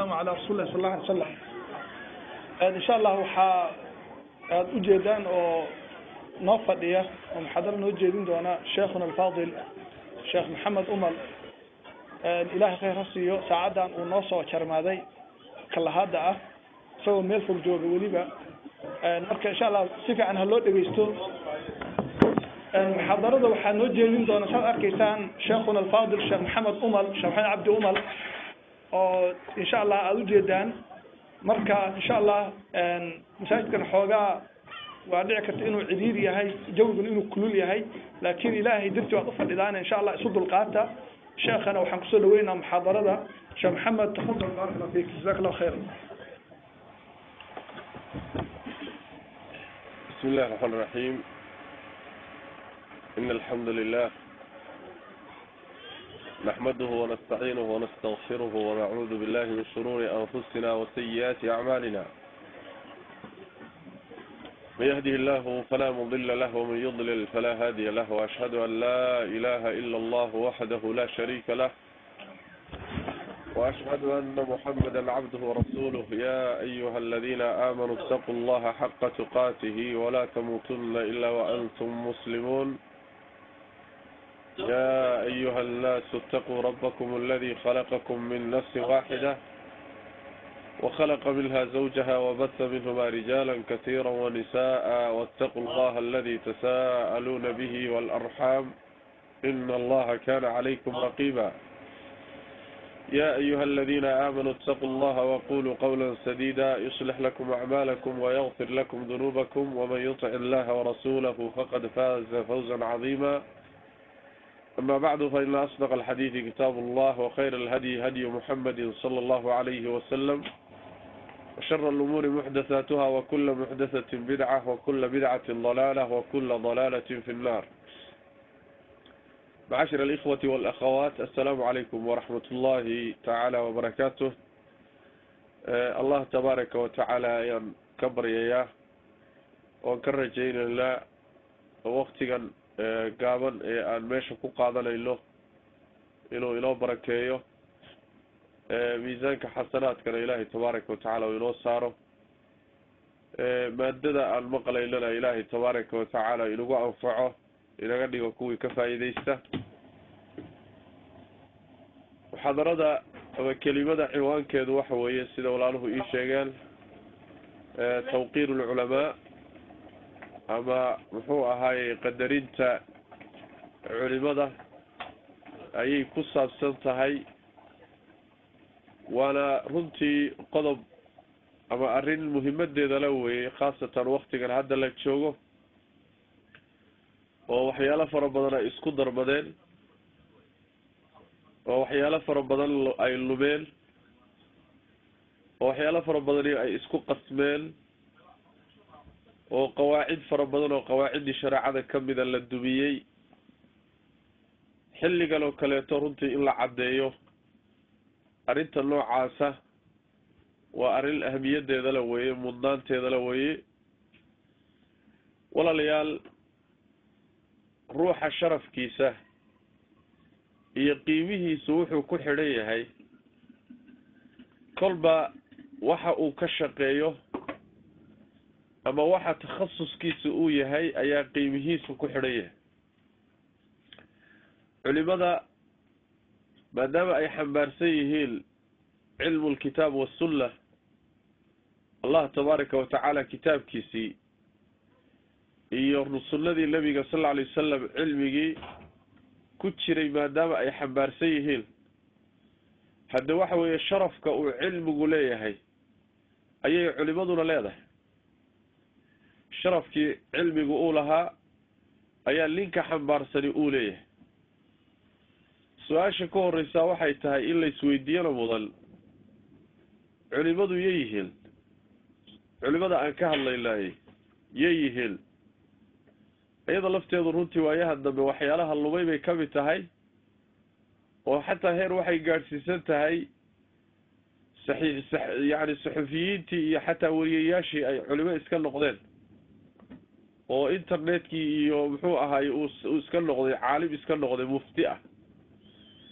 wasalaamu calaa rasuuli lah sal alla alay slam insha allah waxaa aad ujeedaan oo noo fadhiya oo muxaadaro noo jeedin doona sheekhuna alfaadil sheekh maxamed umal ilahay khayr ha siiyo saacaddan uu noo soo jarmaaday kalahada ah isagoo meel fog jooga weliba marka insha allah si fiican ha loo dhegeysto muxaadarada waxaa noo jeedin doona saad arkaysaan sheekhuna alfaadil sheekh maxamed umal sheekh maxamed cabdi umal oo insha allah aada ujeedaan marka insha allah masaajidkan xoogaa waa dhici karta inuu cidiid yahay jawiguna inuu kulul yahay laakin ilahay darti waad ufadhidaan insha allah isu dulqaata sheekhana waxaan kusoo dhaweynaa muxaadarada sheekh maxamed tafadal barak allah fik jazaak allah khayra بسم الله الرحمن الرحيم إن الحمد لله نحمده ونستعينه ونستغفره ونعوذ بالله من شرور أنفسنا وسيئات أعمالنا من يهده الله فلا مضل له ومن يضلل فلا هادي له وأشهد أن لا إله إلا الله وحده لا شريك له وأشهد أن محمدا عبده ورسوله يا أيها الذين آمنوا اتقوا الله حق تقاته ولا تموتن إلا وأنتم مسلمون يا أيها الناس اتقوا ربكم الذي خلقكم من نفس واحدة وخلق منها زوجها وبث منهما رجالا كثيرا ونساء واتقوا الله الذي تساءلون به والأرحام إن الله كان عليكم رقيبا يا أيها الذين آمنوا اتقوا الله وقولوا قولا سديدا يصلح لكم أعمالكم ويغفر لكم ذنوبكم ومن يطع الله ورسوله فقد فاز فوزا عظيما أما بعد فإن أصدق الحديث كتاب الله وخير الهدي هدي محمد صلى الله عليه وسلم وشر الأمور محدثاتها وكل محدثة بدعة وكل بدعة ضلالة وكل ضلالة في النار معاشر الإخوة والأخوات السلام عليكم ورحمة الله تعالى وبركاته آه الله تبارك وتعالى كبر إياه وكرجين الله وقتها gaaban ee aan meesha ku qaadanayno inuu inoo barakeeyo miisaanka xasanaadkana ilaahay tabaaraka watacaala uu inoo saaro maadada aan maqlaynana ilaahay tabaaraka watacaala inagu anfaco inaga dhigo kuwii ka faa'iideysta muxaadarada ama kelimada ciwaankeedu waxa weeye sida walaaluhu ii sheegeen tawqiir lculamaa ama muxuu ahaayey qadarinta culimada ayay ku saabsan tahay waana runtii qodob ama arrin muhimadeeda la weeyey khaasatan waktigan hadda la joogo oo waxyaalo fara badan ay isku darmadeen oo waxyaalo fara badan ay lumeen oo waxyaalo fara badani ay isku qasmeen oo qawaacid fara badan oo qawaaciddii shareecada kamida la dumiyey xilligan oo kaleeto runtii in la caddeeyo arrinta noocaasa waa arrin ahamiyadeeda la weeye mudnaanteeda la weeye walaalayaal ruuxa sharafkiisa iyo qiimihiisu wuxuu ku xidhan yahay kolba waxa uu ka shaqeeyo ama waxa takhasuskiisa uu yahay ayaa qiimihiisu ku xidhan yahay culimada maadaama ay xambaarsan yihiin cilmu lkitaab wasunna allah tabaaraka watacaala kitaabkiisii iyo sunnadii nebiga sal alla alay wasalam cilmigii ku jiray maadaama ay xambaarsan yihiin hadde waxa weeye sharafka uu cilmigu leeyahay ayay culimaduna leedahay sharafkii cilmigu uu lahaa ayaa ninka xambaarsani uu leeyahay su-aasha ka horeysaa waxay tahay in la isweydiiyana mudan culimadu yay yihiin culimada aan ka hadlaynaayey yay yihiin iyada lafteedu runtii waayaha dambe waxyaalaha lumay bay ka mid tahay oo xataa heer waxay gaadhsiisan tahay saxi yani saxufiyiintii iyo xataa wariyayaashii ay culimo iska noqdeen oo internetkii iyo muxuu ahaay uu iska noqday caalim iska noqday mufti ah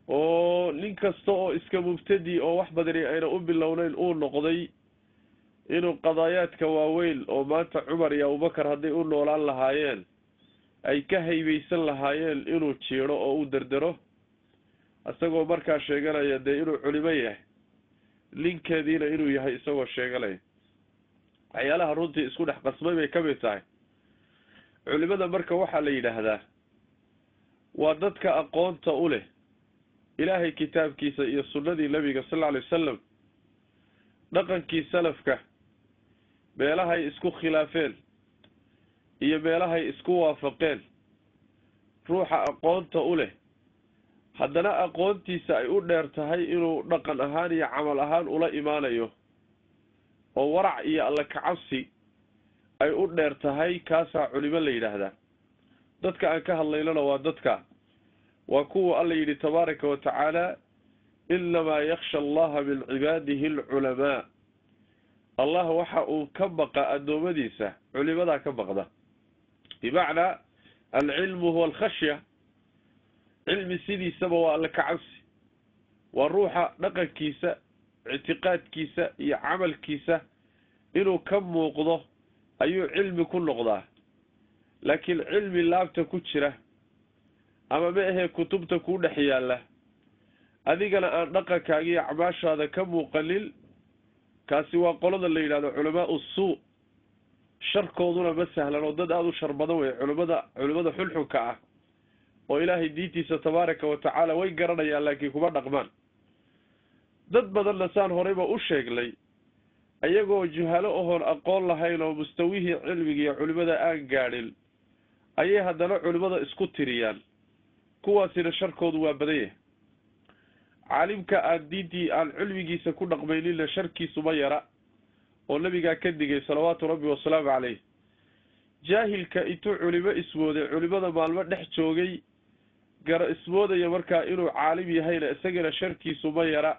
oo nin kasta oo iska mubtadi oo wax badani ayna u bilownayn uu noqday inuu qadaayaadka waaweyn oo maanta cumar iyo abubakar hadday u noolaan lahaayeen ay ka haybaysan lahaayeen inuu jiidho oo u derdero isagoo markaa sheeganaya dee inuu culimo yahay ninkeediina inuu yahay isagoo sheeganaya waxyaalaha runtii isku dhex qasmay bay ka mid tahay culimada marka waxaa la yidhaahdaa waa dadka aqoonta u leh ilaahay kitaabkiisa iyo sunnadii nebiga sal alla alay wasalam dhaqankii salafka meelahay isku khilaafeen iyo meelahay isku waafaqeen ruuxa aqoonta u leh haddana aqoontiisa ay u dheer tahay inuu dhaqan ahaan iyo camal ahaan ula imaanayo oo warac iyo alla kacabsi ay u dheer tahay kaasaa culimo la yidhaahdaa dadka aan ka hadlaynona waa dadka waa kuwa alla yidhi tabaaraka wa tacaala inamaa yaksha allaha min cibaadihi alculamaa allah waxa uu ka baqa addoommadiisa culimadaa ka baqda bimacnaa alcilmu huwa alkhashya cilmi sidiisaba waa alla kacabsi waa ruuxa dhaqankiisa ictiqaadkiisa iyo camalkiisa inuu ka muuqdo ayuu cilmi ku noqdaa laakiin cilmi laabta ku jira ama ma ahee kutubta kuu dhex yaalla adigana aan dhaqankaaga iyo acmaashaada ka muuqanin kaasi waa qolada la yidhahdo culamaau suu sharkooduna ma sahlan oo dad aada u shar badan wey culimada culimada xunxunka ah oo ilaahay diintiisa tabaaraka wa tacaala way garanayaan laakiin kuma dhaqmaan dad badanna saan horeyba u sheegnay ayagoo juhalo ohoon aqoon lahayn oo mustawihii cilmiga iyo culimada aan gaadhin ayay haddana culimada isku tiriyaan kuwaasina sharkoodu waa badan yahay caalimka aan diintii aan cilmigiisa ku dhaqmayninna sharkiisu ma yara oo nabigaa ka digay salawaatu rabbi wasalaamu caleyh jaahilka intuu culimo ismooday culimada maalmo dhex joogay gara ismoodaya markaa inuu caalim yahayna isagana sharkiisu ma yara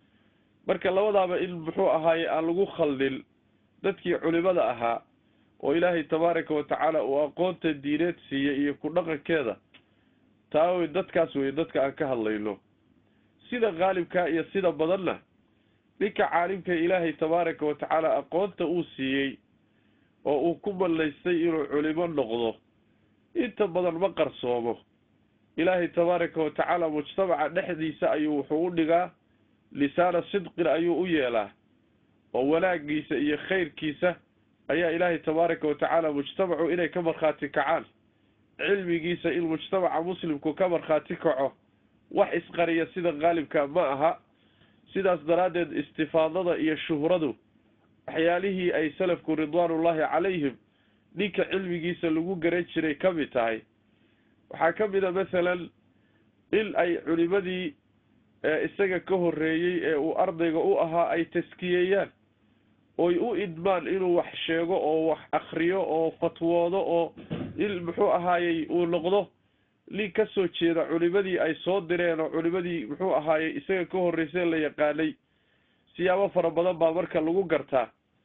marka labadaaba in muxuu ahaaye aan lagu khaldin dadkii culimada ahaa oo ilaahay tabaaraka wa tacaala uu aqoonta diineed siiyey iyo ku dhaqankeeda taa wey dadkaas wey dadka aan ka hadlayno sida qaalibkaa iyo sida badanna ninka caalimka ilaahay tabaaraka wa tacaala aqoonta uu siiyey oo uu ku mallaystay inuu culimo noqdo inta badan ma qarsoomo ilaahay tabaaraka wa tacaala mujtamaca dhexdiisa ayuu wuxuu u dhigaa lisaana sidqin ayuu u yeelaa oo wanaagiisa iyo khayrkiisa ayaa ilaahay tabaaraka wa tacaala mujtamacu inay ka markhaati kacaan cilmigiisa in mujtamaca muslimku ka markhaati kaco wax isqariya sida qaalibka ma aha sidaas daraaddeed istifaadada iyo shuhradu waxyaalihii ay salafku ridwaanullaahi calayhim ninka cilmigiisa lagu garan jiray ka mid tahay waxaa ka mid a masalan in ay culimadii isaga ka horreeyey ee uu ardayga u ahaa ay taskiyeeyaan oy u idmaan inuu wax sheego oo wax akriyo oo fatwoodo oo in muxuu ahaayey uu noqdo nin ka soo jeeda culimadii ay soo direen oo culimadii muxuu ahaayey isaga ka horreysay la yaqaanay siyaabo fara badan baa marka lagu gartaa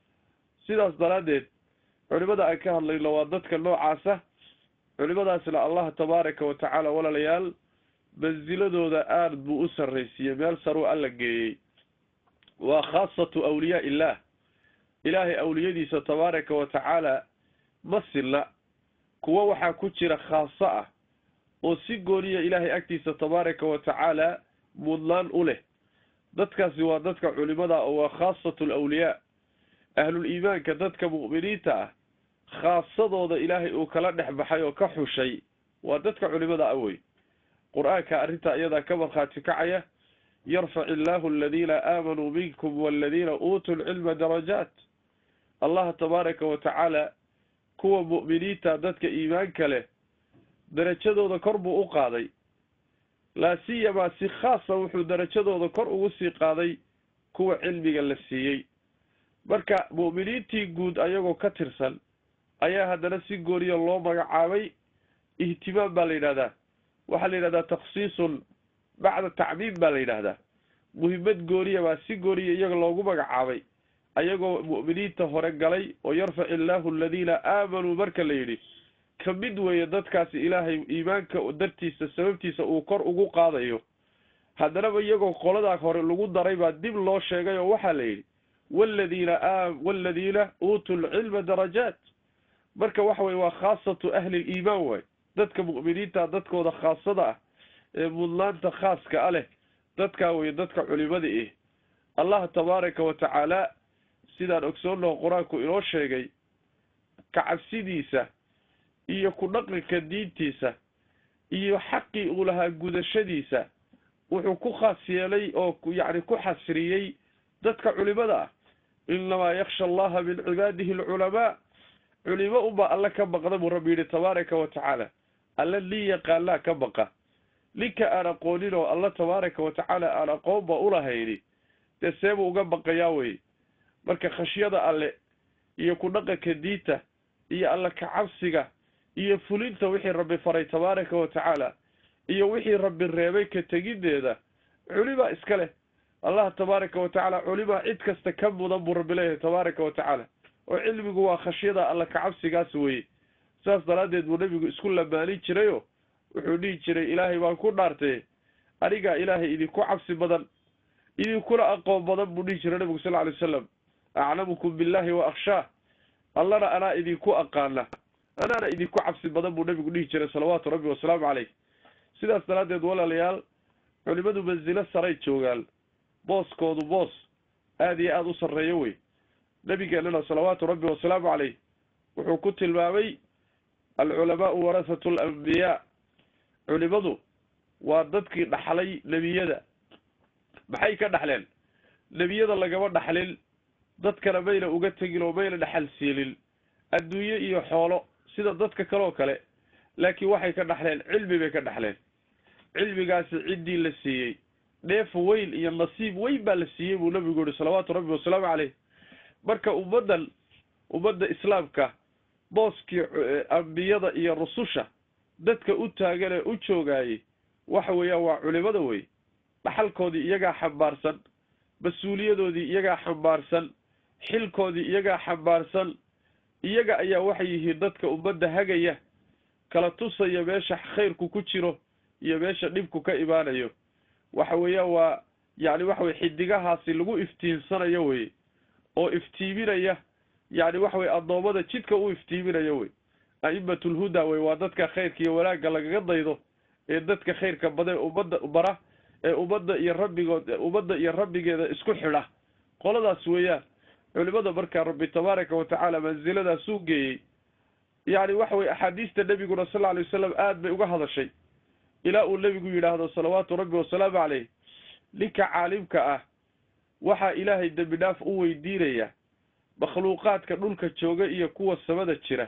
sidaas daraaddeed culimada aan ka hadlayno waa dadka noocaasa culimadaasna allah tabaaraka wa tacaala walaalayaal mansiladooda aada buu u sarraysiiyey meel saruu alla geeyey waa khaasatu awliyaa illaah ilaahay awliyadiisa tabaaraka wa tacaala ma silla kuwo waxaa ku jira khaaso ah oo si gooniya ilaahay agtiisa tabaaraka wa tacaala mudnaan u leh dadkaasi waa dadka culimada oo waa khaasatu alawliyaa ahlul iimaanka dadka mu'miniinta ah khaasadooda ilaahay uu kala dhex baxay oo ka xushay waa dadka culimada ah wey qur-aanka arrintaa iyadaa ka markhaati kacaya yarfac illaahu aladiina aamanuu minkum waladiina uutuu lcilma darajaat allah tabaaraka wa tacaala kuwa mu'miniinta dadka iimaanka leh darajadooda kor buu u qaaday laa siyamaa si khaasa wuxuu darajadooda kor ugu sii qaaday kuwa cilmiga la siiyey marka mu'miniintii guud ayagoo ka tirsan ayaa haddana si gooniya loo magacaabay ihtimaam baa la yidhahdaa waxaa la yidhahdaa takhsiisun bacda tacmiim baa la yidhaahdaa muhimmad gooniya baa si gooniya iyaga loogu magacaabay ayagoo mu'miniinta hore galay oo yarfac illaahu aladiina aamanuu marka la yidhi ka mid weeye dadkaasi ilaahay iimaanka dartiisa sababtiisa uu kor ugu qaadayo haddanaba iyagoo qoladaa hore lagu daray baa dib loo sheegay oo waxaa la yidhi waladiina a waladiina uutuu lcilma darajaat marka waxa weye waa khaasatu ahli liimaan waay dadka mu'miniinta dadkooda khaasada ah ee mudnaanta khaaska a leh dadkaa weye dadka culimada ih allah tabaaraka wa tacaala sidaan ogsoonnaho qur-aanku inoo sheegay kacabsidiisa iyo ku dhaqanka diintiisa iyo xaqii uu lahaa gudashadiisa wuxuu ku khaas yeelay oo yacni ku xasriyey dadka culimada ah inamaa yaksha allaha min cibaadihi alculamaa culimo unbaa alle ka baqda buu rabbi yidhi tabaaraka wa tacaala alle nin yaqaanaa ka baqa ninka aan aqoonin oo alla tabaaraka wa tacaala aan aqoonba ulahayni dee seebuu uga baqayaa weye marka khashyada alle iyo ku dhaqanka diinta iyo alla kacabsiga iyo fulinta wixii rabbi faray tabaaraka wa tacaala iyo wixii rabbi reebay ka tegideeda culimaa iska leh allah tabaaraka wa tacaala culimaa cid kasta ka mudan buu rabbi leeyahay tabaaraka wa tacaala oo cilmigu waa khashyada alla kacabsigaas weye saas daraaddeed buu nebigu isku lamaanin jirayoo wuxuu dhihi jiray ilaahay baan ku dhaartay anigaa ilaahay idinku cabsi badan idinkuna aqoon badan buu dhihi jiray nebigu sal ly wasalam aclamukum billahi wa akhshaah allana anaa idinku aqaana anaana idinku cabsi badan buu nebigu dhihi jiray salawaatu rabbi wasalaamu caleyh sidaas daraaddeed walaalayaal culimadu mansilo saray joogaan booskoodu boos aada iyo aada u sarreeyo wey nebigeenana salawaatu rabbi wasalaamu caleyh wuxuu ku tilmaamay alculamaau warasatu alambiyaa culimadu waa dadkii dhaxlay nebiyada maxay ka dhaxleen nebiyada lagama dhaxlin dadkana mayna uga tegin oo mayna dhaxal siilin adduunye iyo xoolo sida dadka kaleoo kale laakiin waxay ka dhaxleen cilmi bay ka dhaxleen cilmigaasi ciddii la siiyey dheef weyn iyo nasiib weyn baa la siiyey buu nabigu yihi salawaatu rabbi wasalaamu caleyh marka ummaddan ummadda islaamka booskii ambiyada iyo rususha dadka u taagan ee u joogaayey waxa weeyaan waa culimada wey dhaxalkoodii iyagaa xambaarsan mas-uuliyadoodii iyagaa xambaarsan xilkoodii iyagaa xambaarsan iyaga ayaa waxay yihiin dadka ummadda hagaya kala tusaya meesha khayrku ku jiro iyo meesha dhibku ka imaanayo waxa weeyaan waa yacni waxa weye xidigahaasi lagu iftiinsanayo wey oo iftiiminaya yacni waxa weye addoommada jidka u iftiiminaya wey a'immatulhuda wey waa dadka khayrka iyo wanaagga lagaga daydo ee dadka khayrka badan ummadda bara ee ummadda iyo rabbigood ummadda iyo rabbigeeda isku xidha qoladaas weeyaan culimada markaa rabbi tabaaraka wa tacaala mansiladaasuu geeyey yacni waxa weye axaadiista nebiguna sal alay wasalam aad bay uga hadashay ilaa uu nebigu yidhaahdo salawaatu rabbi wasalaamu caleyh ninka caalimka ah waxaa ilaahay dembi dhaaf u weydiinaya makhluuqaadka dhulka jooga iyo kuwa samada jira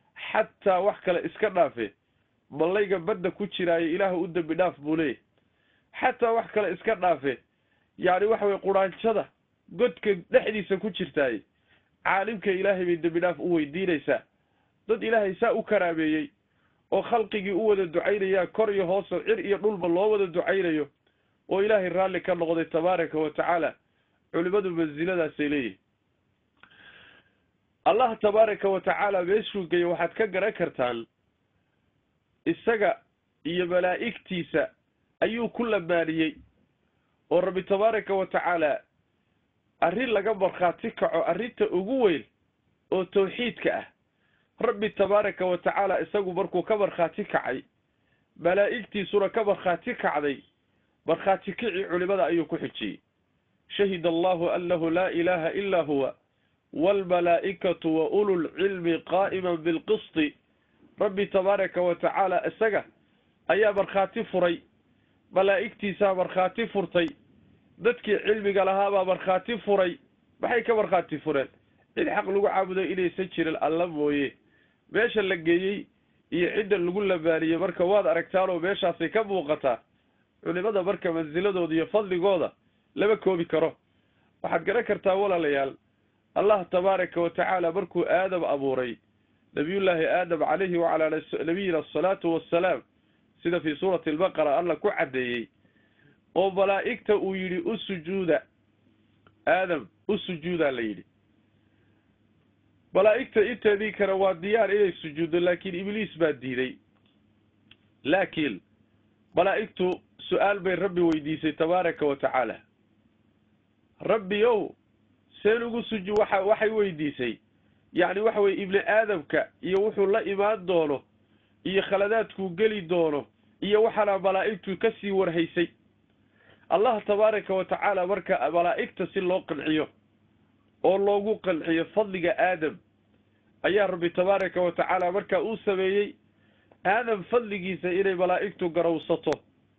xataa wax kale iska dhaafe mallayga badda ku jiraayo ilaahu u dembi dhaaf buu leeyahy xataa wax kale iska dhaafe yacni waxa weye quraanjada godka dhexdiisa ku jirtaay caalimka ilaahay bay dembi dhaaf u weydiinaysaa dad ilaahay saa u karaameeyey oo khalqigii u wada ducaynayaa kor iyo hooso cir iyo dhulba loo wada ducaynayo oo ilaahay raalli ka noqday tabaaraka wa tacaala culimadu mansiladaasay leeyihin allah tabaaraka wa tacaala meeshuu geeyo waxaad ka garan kartaan isaga iyo malaa'igtiisa ayuu ku lamaaniyey oo rabbi tabaaraka wa tacaala arrin laga markhaati kaco arrinta ugu weyn oo tawxiidka ah rabbi tabaaraka wa tacaala isagu markuu ka markhaati kacay malaa'igtiisuna ka markhaati kacday markhaati kicii culimada ayuu ku xijiyey shahida allahu annahu laa ilaaha ilaa huwa waalmalaa'ikatu wa ululcilmi qaa'iman bilqisti rabbi tabaaraka wa tacaala isaga ayaa markhaati furay malaa'igtiisaa markhaati furtay dadkii cilmiga lahaabaa markhaati furay maxay ka markhaati fureen cid xaq lagu caabudo inaysan jirin alla mooye meesha la geeyey iyo cidda lagu lamaaniyey marka waad aragtaanoo meeshaasay ka muuqataa culimada marka mansiladooda iyo fadligooda lama koobi karo waxaad garan kartaa walaalayaal allah tabaaraka wa tacaala markuu aadam abuuray nabiyullaahi aadam calayhi wacalaa nabiyina asalaatu wassalaam sida fii suurati albaqara alla ku caddeeyey oo malaa'igta uu yidhi u sujuuda aadam u sujuudaa la yidhi malaa'igta inteedii kale waa diyaar inay sujuuddo laakiin ibliis baa diiday laakiin malaa'igtu su-aal bay rabbi weydiisay tabaaraka wa tacaala rabbiyow seen ugu suju waxa waxay weydiisay yacni waxa weye ibni aadamka iyo wuxuu la imaan doono iyo khaladaadkuu geli doono iyo waxaana malaa'igtu ka sii warhaysay allah tabaaraka wa tacaala marka malaa'igta si loo qanciyo oo loogu qanciyo fadliga aadam ayaa rabbi tabaaraka wa tacaala markaa uu sameeyey aadam fadligiisa inay malaa'igtu garowsato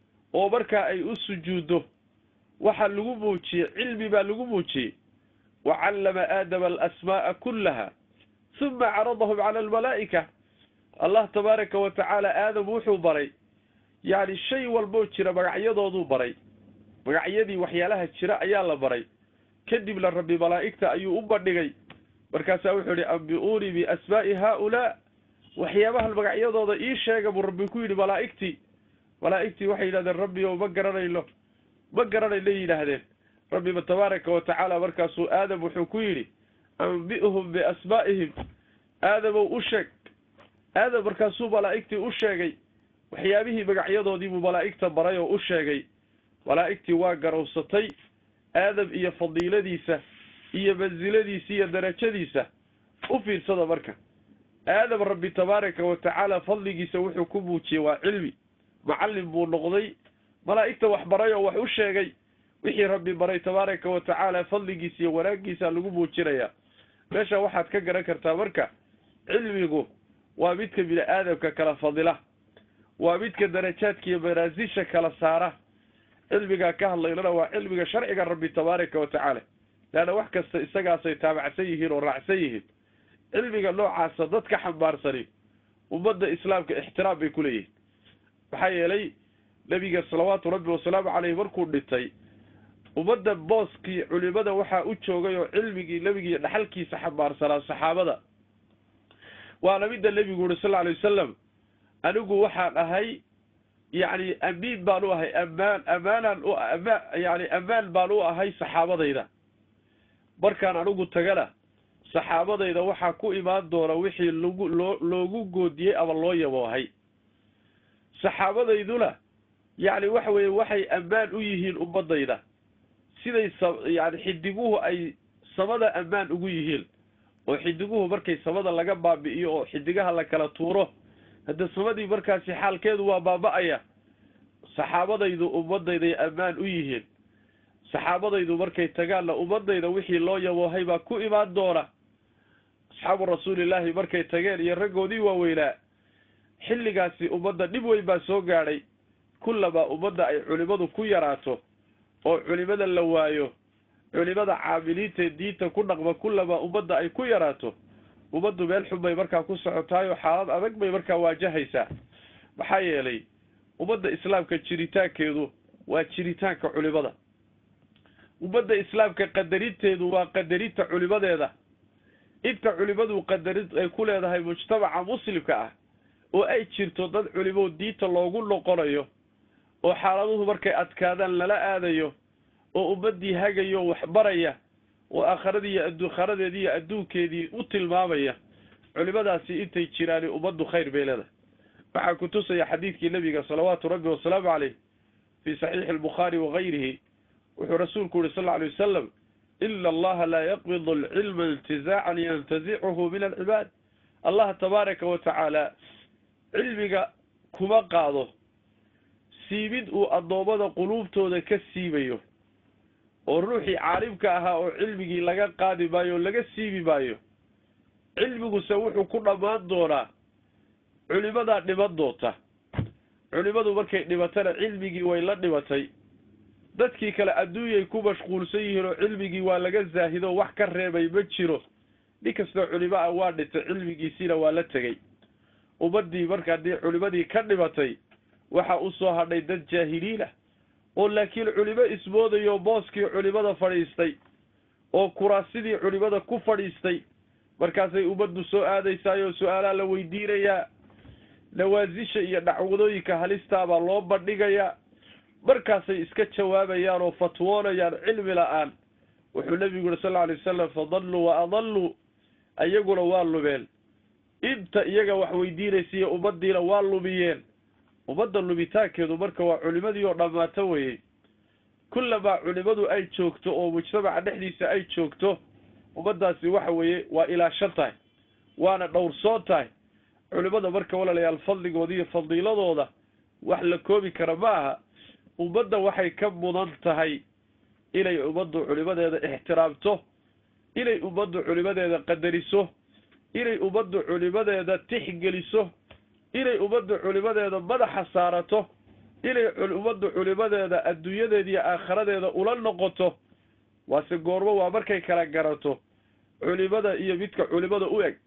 oo markaa ay u sujuuddo waxaa lagu muujiyey cilmi baa lagu muujiyey wa callama aadama alasmaa'a kullaha huma caradahum cala almalaa'ika allah tabaaraka wa tacaala aadam wuxuu baray yacni shay walboo jira magacyadooduu baray magacyadii waxyaalaha jira ayaa la baray kadibna rabbi malaa'igta ayuu u bandhigay markaasaa wuxuu yihi ambi-uunii biasmaa'i haaulaa waxyaabahan magacyadooda ii sheega buu rabbi ku yidhi malaa'igtii malaa'igtii waxay yidhahdeen rabbi ow ma garanayno ma garanayno yidhaahdeen rabbiba tabaaraka wa tacaala markaasuu aadam wuxuu ku yidhi ambi'hum biasmaa'ihim aadamow u sheeg aadam markaasuu malaa'igtii u sheegay waxyaabihii magacyadoodii buu malaa'igta baray oo u sheegay malaa'igtii waa garowsatay aadam iyo fadiiladiisa iyo mansiladiisa iyo darajadiisa u fiirsada marka aadam rabbi tabaaraka wa tacaala fadligiisa wuxuu ku muujiyey waa cilmi macallin buu noqday malaa'igta wax baray oo wax u sheegay wixii rabbi baray tabaaraka wa tacaala fadligiisa iyo wanaaggiisa lagu muujinayaa meesha waxaad ka garan kartaa marka cilmigu waa midka bini aadamka kala fadila waa midka darajaadka iyo manaasisha kala saara cilmigaa ka hadlaynana waa cilmiga sharciga rabbi tabaaraka wa tacaala leanna wax kasta isagaasay taabacsan yihiin oo raacsan yihiin cilmiga noocaasa dadka xambaarsani ummadda islaamka ixtiraam bay ku leeyihiin maxaa yeelay nebiga salawaatu rabbi wasalaamu caleyh markuu dhintay ummadda booskii culimada waxaa u joogay oo cilmigii nebigiiyo dhaxalkiisa xambaarsanaa saxaabada waana midda nebigu uhi sal alay wasalam anigu waxaan ahay yacni amiin baan u ahay amaan amaanaan u ama yani ammaan baan u ahay saxaabadayda markaan anigu tagana saxaabadayda waxaa ku imaan doona wixii lagu loo loogu goodiyey ama loo yaboohay saxaabadayduna yacni waxa weeye waxay ammaan u yihiin ummadayda siday sa yani xidiguhu ay samada ammaan ugu yihiin oo xidiguhu markay samada laga baabi'iyo oo xidigaha la kala tuuro hadda samadii markaasi xaalkeedu waa baaba-aya saxaabadaydu ummadayday ammaan u yihiin saxaabadaydu markay tagaanna ummadayda wixii loo yaboohay baa ku imaan doona asxaabu rasuulillaahi markay tageen iyo raggoodii waaweynaa xilligaasi ummadda dhib weyn baa soo gaadhay kullamaa ummadda ay culimadu ku yaraato oo culimada la waayo culimada caamiliintae diinta ku dhaqma kullamaa ummadda ay ku yaraato ummaddu meel xun bay markaa ku socotaayoo xaalad adag bay markaa waajahaysaa maxaa yeelay ummadda islaamka jiritaankeedu waa jiritaanka culimada ummadda islaamka qadarinteedu waa qadarinta culimadeeda inta culimadu qadarin ay ku leedahay mujtamaca muslimka ah oo ay jirto dad culimo diinta loogu noqonayo oo xaaladuhu markay adkaadaan lala aadayo oo ummaddii hagayo wax baraya oo aakharadii iyo adduukharadeedii iyo adduunkeedii u tilmaamaya culimadaasi intay jiraani ummaddu khayr bay leedahay waxaa ku tusaya xadiidkii nebiga salawaatu rabbi wasalaamu caleyh fii saxiixi albukhaari wagayrihi wuxuu rasuulku yihi sal lla alay wasalam ina allaha laa yaqbidu alcilma intizaacan yantazicuhu min alcibaad allah tabaaraka wa tacaala cilmiga kuma qaado siibid uu addoommada quluubtooda ka siibayo oo ruuxii caalimka ahaa oo cilmigii laga qaadi maayo oo laga siibi maayo cilmiguse wuxuu ku dhammaan doonaa culimadaa dhiman doonta culimadu markay dhimatana cilmigii way la dhimatay dadkii kale adduunyay ku mashquulsan yihiin oo cilmigii waa laga zaahido wax ka reebay ma jiro nin kastoo culimo ah waa dhintay cilmigiisiina waa la tegey ummaddii marka haddii culimadii ka dhimatay waxaa u soo hadhay dad jaahiliin ah oo laakiin culimo ismoodayo booskii culimada fadhiistay oo kuraasidii culimada ku fadhiistay markaasay ummaddu soo aadaysaayoo su-aalaa la weydiinayaa nawaasisha iyo dhacwadooyinka halistaabaa loo bandhigayaa markaasay iska jawaabayaan oo fatwoonayaan cilmi la-aan wuxuu nebigu yuri sal lla alay wasalam fadalluu wa adalluu iyaguna waa lumeen inta iyaga wax weydiinaysiiyo ummaddiina waa lumiyeen ummadda lumitaankeedu marka waa culimadii oo dhammaato weeyey kullamaa culimadu ay joogto oo mujtamaca dhexdiisa ay joogto ummaddaasi waxa weeye waa ilaashan tahay waana dhowrsoon tahay culimada marka walaalayaal fadligooda iyo fadiiladooda wax la koobi kara ma aha ummadda waxay ka mudan tahay inay ummaddu culimadeeda ixtiraamto inay ummaddu culimadeeda qadariso inay ummaddu culimadeeda tixgeliso inay ummaddu culimadeeda madaxa saarato inay ummaddu culimadeeda adduunyadeeda iyo aakhiradeeda ula noqoto waase goormo waa markay kala garato culimada iyo midka culimada u eg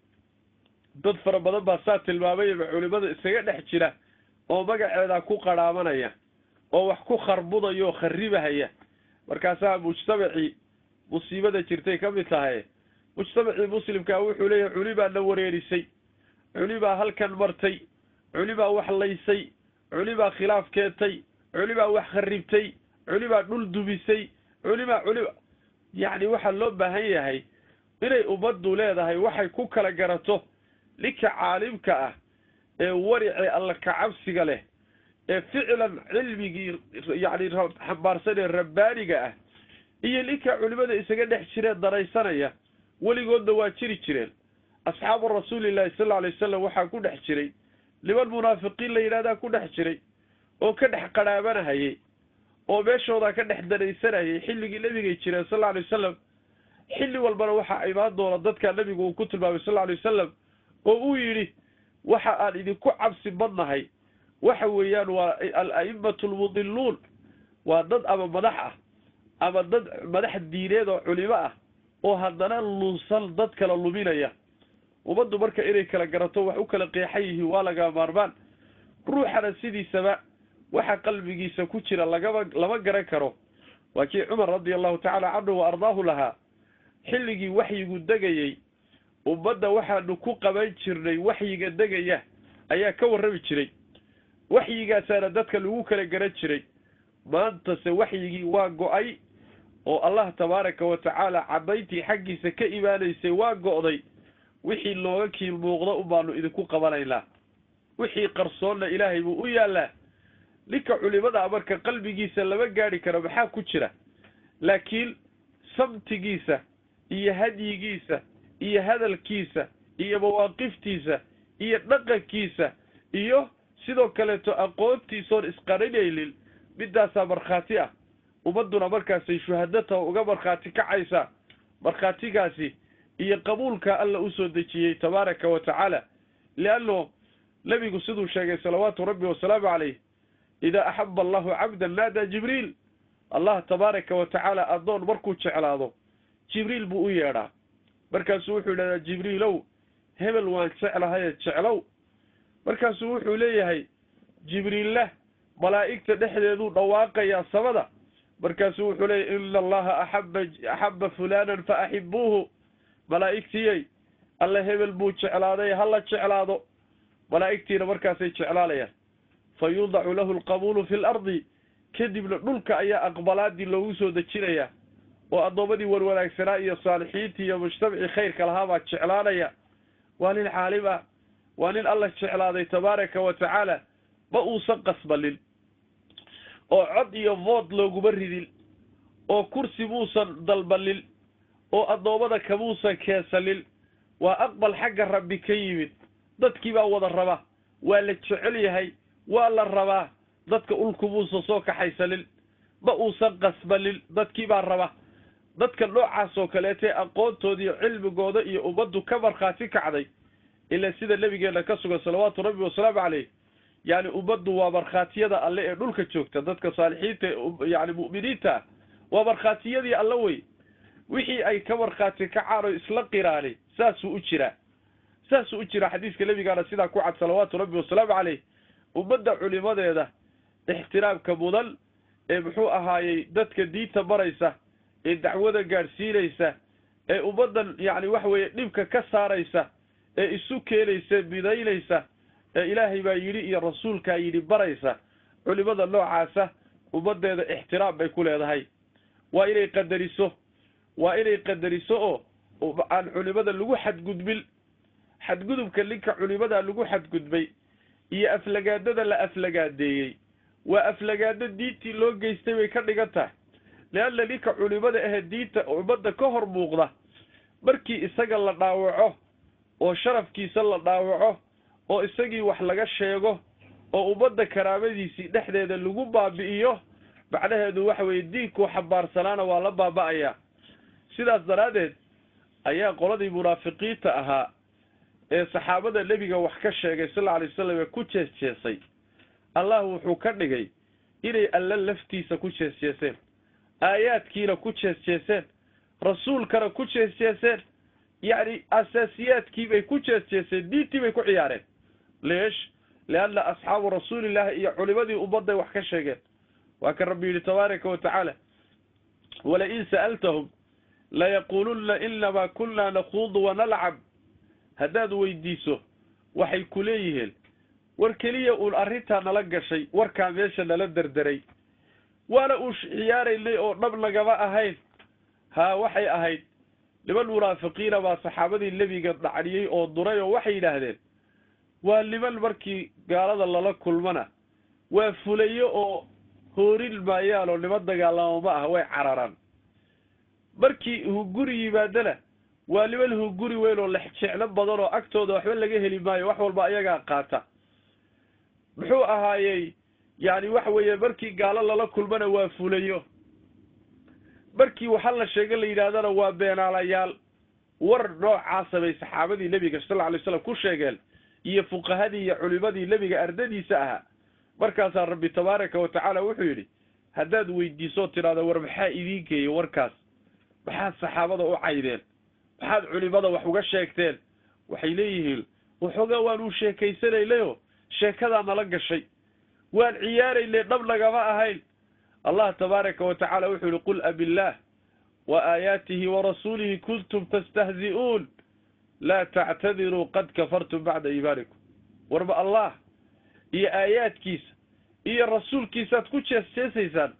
dad fara badan baa saa tilmaamayaba culimada isaga dhex jira oo magaceeda ku qarhaamanaya oo wax ku kharbudaya oo kharibahaya markaasaa mujtamacii musiibada jirtay ka mid tahay mujtamacii muslimkaa wuxuu leeyahay culibaa na wareerisay culibaa halkan martay culibaa wax laysay culibaa khilaaf keentay culibaa wax kharibtay culibaa dhul dumisay culibaa culiba yacni waxaa loo baahan yahay inay ummaddu leedahay waxay ku kala garato ninka caalimka ah ee waricee alla kacabsiga leh ee ficlan cilmigii yacni xambaarsan ee rabbaaniga ah iyo ninka culimada isaga dhex jireen daraysanaya weligoodna waa jiri jireen asxaabu rasuulillahi sal alla alay wasalam waxaa ku dhex jiray niman munaafiqiin la yidhahdaa ku dhex jiray oo ka dhex qadhaabanahayay oo meeshoodaa ka dhex danaysanayay xilligii nebigay jireen sal alla alay wasalam xilli walbana waxaa imaan doona dadkaa nebigu uu ku tilmaamay sal alla alay wasalam oo uu yidhi waxa aan idinku cabsi badnahay waxa weeyaan waa al-a'immatu almudiluun waa dad ama madax ah ama dad madax diineed oo culimo ah oo haddana lunsan dad kala luminaya ummaddu marka inay kala garato wax u kala qeexan yihiin waa laga maarmaan ruuxana sidiisaba waxa qalbigiisa ku jira lagama lama garan karo waa kii cumar radia allahu tacaala canhu wa ardaahu lahaa xilligii waxyigu degayey ummadda waxaanu ku qaban jirnay waxyiga degaya ayaa ka warrami jiray waxyigaasaana dadka lagu kala garan jiray maantase waxyigii waa go-ay oo allah tabaaraka wa tacaala caddayntii xaggiisa ka imaanaysay waa go'day wixii looga kiil muuqdo unbaanu idinku qabanaynaa wixii qarsoonna ilaahay buu u yaallaa ninka culimada marka qalbigiisa lama gaadhi karo maxaa ku jira laakiin samtigiisa iyo hadyigiisa iyo hadalkiisa iyo mawaaqiftiisa iyo dhaqankiisa iyo sidoo kaleeto aqoontiisoon isqarinaynin midaasaa markhaati ah ummadduna markaasay shuhadata uga markhaati kacaysaa markhaatigaasi iyo qabuulka alla usoo dejiyey tabaaraka wa tacaala lianno nebigu siduu sheegay salawaatu rabbi wasalaamu calayh idaa axaba allahu cabdan naadaa jibriil allah tabaaraka wa tacaala addoon markuu jeclaado jibriil buu u yeedhaa markaasuu wuxuu yidhahdaa jibriilow hebel waan jeclahaye jeclow markaasuu wuxuu leeyahay jibriilla malaa'igta dhexdeeduu dhawaaqayaa samada markaasuu wuxuu leeyahy ina allaha axaba axaba fulanan fa axibuuhu malaa'igtiyey alle hebel buu jeclaaday hala jeclaado malaa'igtiina markaasay jeclaalayaan fa yudacu lahu alqabuulu fi lardi kadibna dhulka ayaa aqbalaadii loogu soo dejinayaa oo addoommadii warwanaagsanaa iyo saalixiintii iyo mujtamacii khayrka lahaa baa jeclaanaya waa nin caalim ah waa nin alla jeclaaday tabaaraka wa tacaala ma uusan qasbalin oo cod iyo vood looguma ridin oo kursi muusan dalbalin oo addoommada kamuusan keensanin waa aqbal xagga rabbi ka yimid dadkii baa wada raba waa la jecel yahay waa la rabaa dadka ulkumuusan soo kaxaysanin ma uusan qasbalin dadkii baa raba dadka noocaas oo kaleetee aqoontooda iyo cilmigooda iyo ummaddu ka markhaati kacday ilaa sida nebigeenna ka sugan salawaatu rabbi wasalaamu caleyh yacni ummaddu waa markhaatiyada alle ee dhulka joogta dadka saalixiinta yani mu'miniinta ah waa markhaatiyadii alle wey wixii ay ka markhaati kacaan oo isla qiraani saasuu u jiraa saasuu u jiraa xadiiska nebigaana sidaa ku cad salawaatu rabbi wasalaamu caleyh ummadda culimadeeda ixtiraamka mudan ee muxuu ahaayey dadka diinta maraysa ee dacwada gaadhsiinaysa ee ummaddan yacni waxa weeye dhibka ka saaraysa ee isu keenaysa midaynaysa ee ilaahay baa yidhi iyo rasuulkaa yidhi baraysa culimada noocaasa ummaddeeda ixtiraam bay ku leedahay waa inay qadariso waa inay qadariso oo aan culimada lagu xadgudbin xadgudubka ninka culimadaa lagu xadgudbay iyo aflagaadada la aflagaadeeyey waa aflagaado diintii loo geystay bay ka dhigan tahay leanna ninka culimada ahe diinta ummadda ka hor muuqda markii isaga la dhaawaco oo sharafkiisa la dhaawaco oo isagii wax laga sheego oo ummadda karaamadiisii dhexdeeda lagu baabi'iyo macnaheedu waxa weeye diinkuu xambaarsanaana waa la baaba'ayaa sidaas daraaddeed ayaa qoladii munaafiqiinta ahaa ee saxaabada nebiga wax ka sheegay sal alla alay wasalam ee ku jees jeesay allah wuxuu ka dhigay inay alla laftiisa ku jees jeeseen aayaadkiina ku jees jeeseen rasuulkana ku jees jeeseen yacni asaasiyaadkii bay ku jees jeeseen diintii bay ku ciyaareen leesh lianna asxaabu rasuulillahi iyo culimadii ummadday wax ka sheegeen waa kan rabbi yidhi tabaaraka wa tacaala walain sa'altahum layaquulunna inamaa kunna nakhuudu wanalcab haddaad weydiiso waxay ku leeyihiin war keliya uun arrintaa nala gashay warkaa meesha nala derderay waana uu ciyaaraynay oo dhab nagama ahayn haa waxay ahayd niman munaafiqiina baa saxaabadii nebiga dhacniyey oo duray oo waxay yidhaahdeen waa niman markii gaalada lala kulmana waa fulayo oo hoorin maayaan oo niman dagaalamo ma ah way cararaan markii hunguri yimaadana waa niman hunguri weyn oo lexjeclo badan oo agtooda waxba laga heli maayo wax walba ayagaa qaata muxuu ahaayey yani waxa weeye markii gaalo lala kulmana waa fulayo markii waxa la sheega la yidhaahdana waa beenaalayaal war noocaasa bay saxaabadii nebiga sal lla alay slam ku sheegeen iyo fuqahadii iyo culimadii nebiga ardadiisa ahaa markaasaa rabbi tabaaraka wa tacaala wuxuu yidhi haddaad weydiisoo tidhahdo war maxaa idiin geeyey warkaas maxaad saxaabada u caydeen maxaad culimada wax uga sheegteen waxay leeyihiin waxoogaa waan u sheekaysanaynayoo sheekadaa nala gashay waan ciyaaraynay dhab nagama ahayn allah tabaaraka wa tacaala wuxuu yihi qul abillaah wa aayaatihi warasuulihi kuntum tastahzi'uun laa tactadiruu qad kafartum bacda iimaanikum warba allah iyo aayaadkiisa iyo rasuulkiisaad ku jees jeesaysaan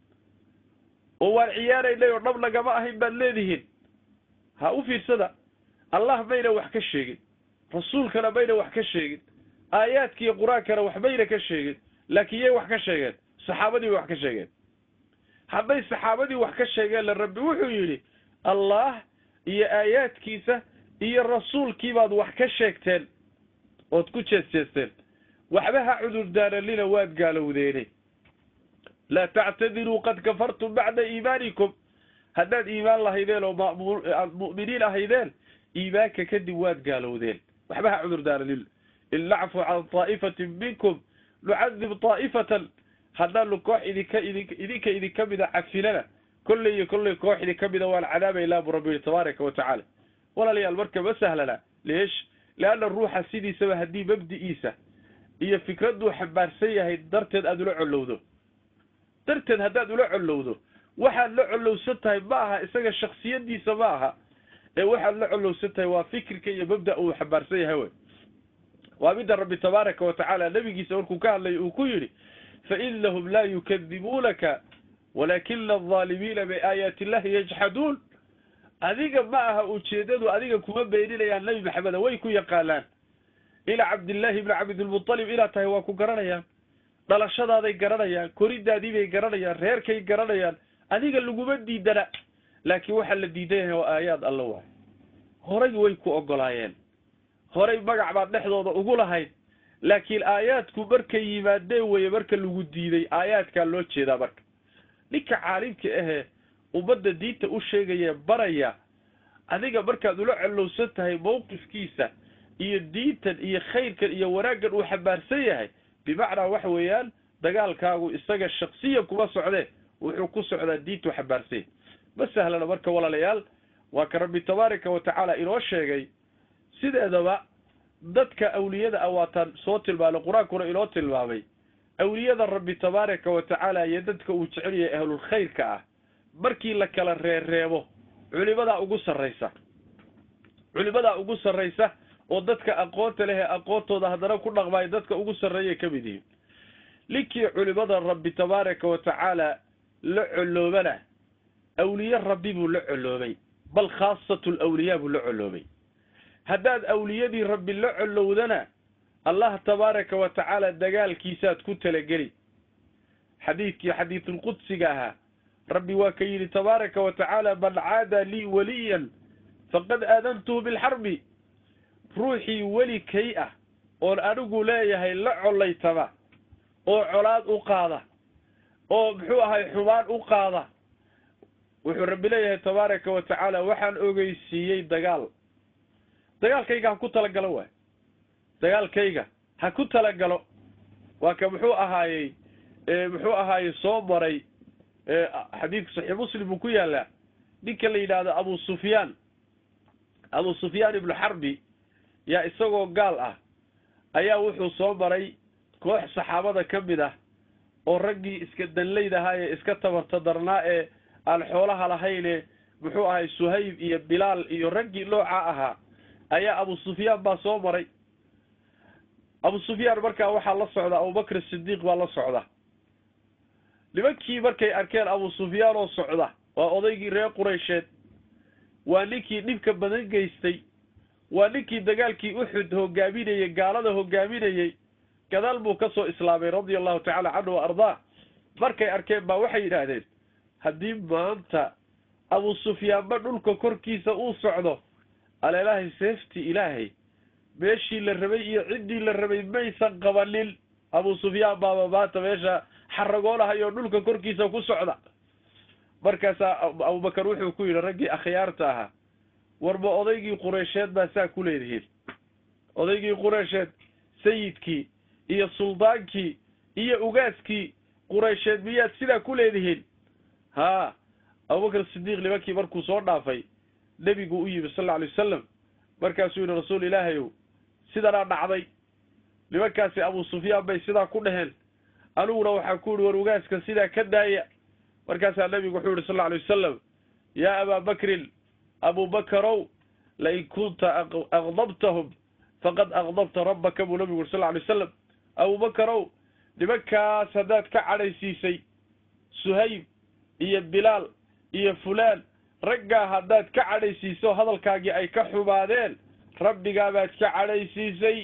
oo waan ciyaaraynay oo dhab nagama ahayn baad leedihiin ha u fiirsada allah mayna wax ka sheegin rasuulkana mayna wax ka sheegin aayaadkiiyo qur-aankana waxbayna ka sheegin laakiin yay wax ka sheegeen saxaabadii bay wax ka sheegeen hadday saxaabadii wax ka sheegeenla rabbi wuxuu yidhi allah iyo aayaadkiisa iyo rasuulkii baad wax ka sheegteen ood ku jees jeesteen waxba ha cudurdaaranina waad gaalowdeene laa tactadiruu qad kafartum bacda iimaanikum haddaad iimaan lahaydeen oo aad mu'miniin ahaydeen iimaanka kadib waad gaalowdeen waxba ha cudurdaaranina in nacfu can taa'ifatin minkum nucadib taa'ifatan haddaanu koox idinka idin idinka idinka mida cafilana kolley iyo kolley koox idinka mida waan cadaabaylaa buu rabbi yihi tabaaraka wa tacaala walaalayaal marka ma sahlana leesh leanna ruuxa sidiisaba haddii mabdi'iisa iyo fikradduu xambaarsan yahay darteed aada ula collowdo darteed haddaad ula collowdo waxaad la collowsan tahay ma aha isaga shaksiyadiisa ma aha ee waxaad la collowsan tahay waa fikirka iyo mabda uu xambaarsan yahay wey waa midda rabbi tabaaraka wa tacaala nebigiisa markuu ka hadlay uu ku yidhi fainahum laa yukadibuunaka walaakina aldaalimiina biaayaati illahi yajxaduun adiga ma aha ujeedadu adiga kuma beeninayaan nebi maxameda way ku yaqaanaan ila cabdillaahi ibni cabdilmutalib inaad tahay waa ku garanayaan dhalashadaaday garanayaan koridaadii bay garanayaan reerkay garanayaan adiga laguma diidana laakiin waxaa la diidan yahay waa aayaad alla waay horay way ku ogolaayeen horay magac baad dhexdooda ugu lahayd laakiin aayaadku markay yimaadeen weye marka lagu diiday aayaadkaa loo jeedaa marka ninka caalimka ahee ummadda diinta u sheegaya baraya adiga markaad ula collowsan tahay mawqifkiisa iyo diintan iyo khayrkan iyo wanaaggan uu xambaarsan yahay bimacnaa waxa weeyaan dagaalkaagu isaga shaksiyan kuma socdee wuxuu ku socdaa diintuu xambaarsan yahay ma sahlana marka walaalayaal waa ka rabbi tabaaraka wa tacaala inoo sheegay sideedaba dadka awliyada ah waataan soo tilmaamay qur-aankuna inoo tilmaamay awliyada rabbi tabaaraka wa tacaala iyo dadka uu jecel yahay ahlulkhayrka ah markii la kala reereebo culimadaa ugu sarraysa culimadaa ugu sarraysa oo dadka aqoonta leh ee aqoontooda haddana ku dhaqmaayo dadka ugu sarreeyay ka mid yihiin ninkii culimada rabbi tabaaraka wa tacaala la colloobana awliye rabbi buu la colloobay bal khaasatu lawliyaa buu la colloobay haddaad awliyadii rabbi la collowdana allah tabaaraka wa tacaala dagaalkiisaad ku talageli xadiidkii xadiidulqudsiga ahaa rabbi waa ka yidhi tabaaraka wa tacaala man caada lii waliyan faqad aadantuhu bilxarbi ruuxii weli kay ah oon anigu leeyahay la collaytama oo colaad u qaada oo muxuu ahay xumaan u qaada wuxuu rabbi leeyahay tabaaraka wa tacaala waxaan ogeysiiyey dagaal dagaalkayga ha ku talagalo waay dagaalkayga ha ku talagalo waa ka muxuu ahaayey muxuu ahaayey soo maray xadiidku saxiix muslim uu ku yaalaa ninka la yidhaahdo abu sufyaan abu sufyaan ibnu xarbi yaa isagoo gaal ah ayaa wuxuu soo maray koox saxaabada ka mid ah oo raggii iska danlayd ahaa ee iska tabarta darnaa ee aan xoolaha lahayne muxuu ahay suhayb iyo bilaal iyo raggii noocaa ahaa ayaa abu sufyaan baa soo maray abu sufyaan markaa waxaa la socda abubakr sidiiq baa la socda nimankii markay arkeen abu sufyaan oo socda waa odaygii reer quraysheed waa ninkii dhibka badan geystay waa ninkii dagaalkii uxud hogaaminayey gaalada hogaaminayey gadaal buu ka soo islaamay radia allahu tacala canhu wa ardaa markay arkeen baa waxay yidhaahdeen haddii maanta abu sufyaanba dhulka korkiisa uu socdo aleelahay seeftii ilaahay meeshii la rabay iyo ciddii la rabay maysan qabanin abu sufyaan baaba maanta meesha xaragoolahay oo dhulka korkiisa ku socda markaasaa abubakar wuxuu ku yidhi raggii akhyaarta ahaa warba odaygii qureysheed baa saa ku leedihiin odaygii qureysheed sayidkii iyo suldaankii iyo ugaaskii qureysheed miyaad sidaa ku leedihiin haa abubakar sidiiq nimankii markuu soo dhaafay nebigu u yimi sal alla alay wasalam markaasuu yihi rasuul ilaahayow sidanaa dhacday nimankaasi abu sufyaan bay sidaa ku dheheen aniguna waxaa ku yihi war ugaaska sidaa ka daaya markaasaa nebigu wuxuu yihi sal alla alay wasalam yaa abaa bakrin abubakarow lain kunta aqdabtahum faqad aqdabta rabbaka buu nabigu yuri sal alay wasalam abubakarow nimankaas haddaad ka cadhaysiisay suhayb iyo bilaal iyo fulaan raggaa haddaad ka cadhaysiiso hadalkaagii ay ka xumaadeen rabbigaabaad ka cadhaysiisay